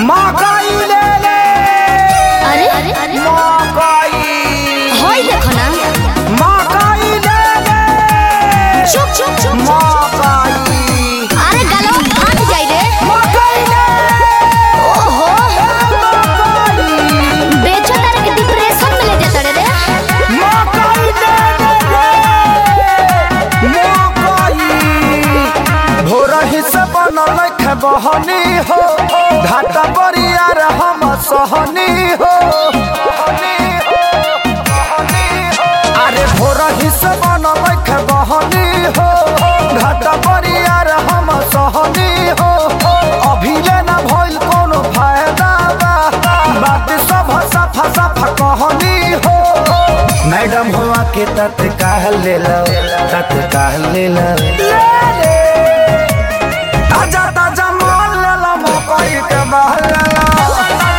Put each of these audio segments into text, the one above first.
मकई ले ले अरे मकई होई देखो ना मकई ले ले चुप चुप चुप मकई अरे गलो फाट जाई रे मकई ले ओहो मकई बेचो तारे के डिप्रेशन में ले जाता रे रे मकई ले ले मकई भोरही से बनल खे बहनी हो घाटा बरियार हम सहनी हो अरे भोरही से बनल खे बहनी हो घाटा बरियार हम सहनी हो अभी ले ना भइल कोनो फायदा बा बात सब सफा सफा कहनी हो मैडम हुआ के तत्काल ले लो तत्काल ले लो ताजा ताजा माल ले लो मकई के बहल ले लो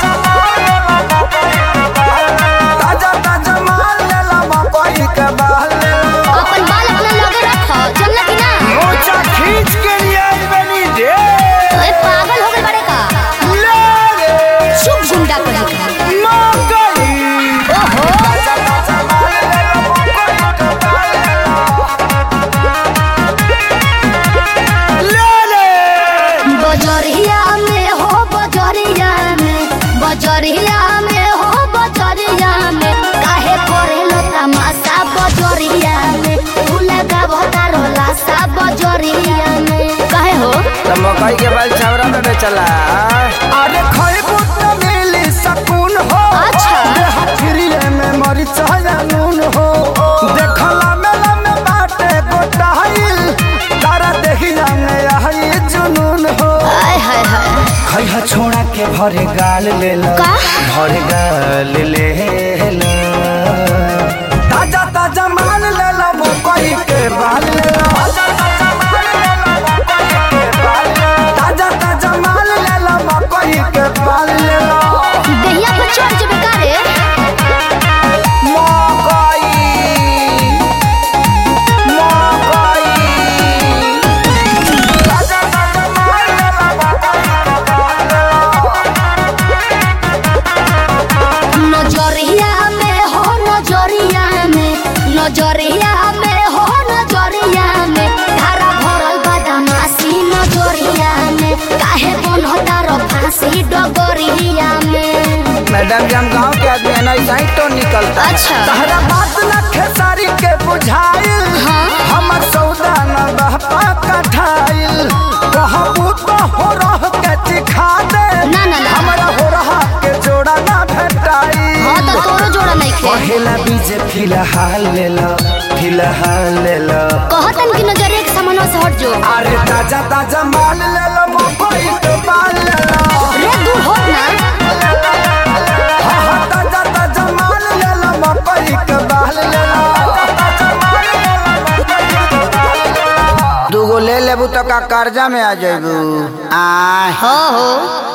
ताजा ताजा माल ले लो मकई के बहल ले लो अपन बाल अपना लगे रखो चलना कि ना मोचा खींच के लिए आई बनी रे ओए पागल हो गए बड़े का ले रे चुप गुंडा कर मकई ओहो ताजा ताजा माल ले लो मकई के बहल ले लो ले ले बजरिया में हो बजरिया में बजरिया में हो बजरिया में काहे करेलो तमाशा बजरिया में तू लगा भतारो लाशा बजरिया में काहे हो तो मकई के बाल छावरा में बेचला अरे खइबू त मिली सकून हो अच्छा। देह फ्रीले में मरीच नून हो देखला मेला में बाटे गोटाइल तारा देखिला में आई जुनून हो आय हाय हाय खइहा छोड़ा के भरे गाल ले लो का? भरे गाल ले लो ताजा ताजा माल ले लो मकई के बाल ले लो ताजा ताजा माल ले लो मकई के बाल ले लो देहिया पर चढ़ जबे का रे मकई मकई ताजा ताजा माल ले लो मकई के बाल ले लो नजरिया में हो नजरिया में नजरिया में हो नजरिया में धारा भरल बदमाशी नजरिया में काहे बनता रो फांसी डगरिया में मैडम जी हम गांव के आदमी है ना ऐसा ही तो निकलता है। अच्छा। तहरा बात न खेसारी के बुझाइल हाँ। हमर सौदा न बहपा कठाइल कहबू तो हो रह के चिखा दे ना, ना, ना। हमरा हो रहा के जोड़ा ना भेटाई हाँ तो तोरो जोड़ा नहीं खे पहला बीज फिलहाल ले लो फिलहाल ले लो कहतन कि नजरिया के सामने से हट जो अरे ताजा ताजा माल ले लो मकई के बाल ले लो रे दूर हो ना हाँ, हाँ, ताजा ताजा माल ले लो मकई के बाल ले लो दूगो ले लेबू तो का कर्जा में आ जाबू आ हो हो